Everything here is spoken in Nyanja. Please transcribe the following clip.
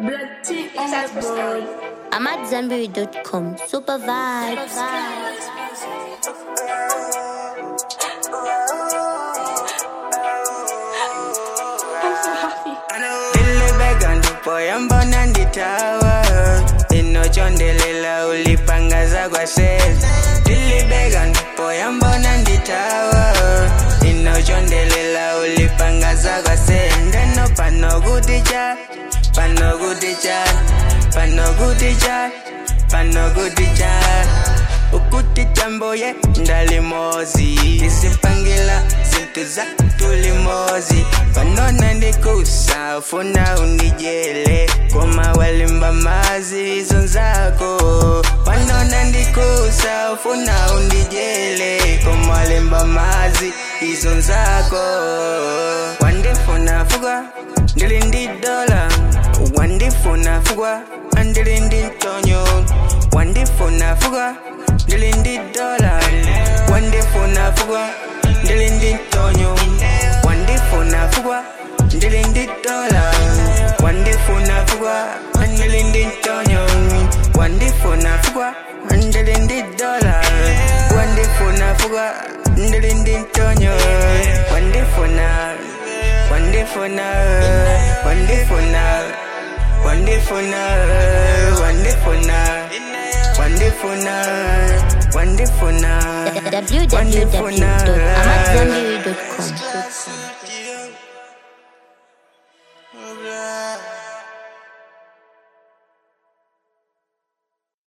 Blood tea on the board. I'm at Zanberry.com. Super vibes. I'm so happy. Nilibega ndipo yambo nanditawa inochondelela ulipangaza kwa seli Nilibega ndipo yambo nanditawa inochondelela ulipangaza kwa seli ndeno pano kuticha pano kuticha pano kuticha pano kuticha ukuti jambo ye ndalimozi izipangila zintu za tulimozi panona ndikusa ufuna undijele koma walimba mazi izo nzako panona ndikusa ufuna undijele koma walimba mazi izo nzako wandifuna fugwa ndili ndi dola wandifuna fugwa andili ndi ntonyo wandifuna fugwa ndili ndi dola wandifuna fugwa ndili ndi ntonyo wandifuna fugwa ndili ndi dola wandifuna fugwa ndili ndi ntonyo wandifuna fugwa ndili ndi dola wandifuna fugwa ndili ndi ntonyo wandifuna wandifuna wandifuna wandifuna wandifuna wandifuna wandifuna www.amatzambiri.com.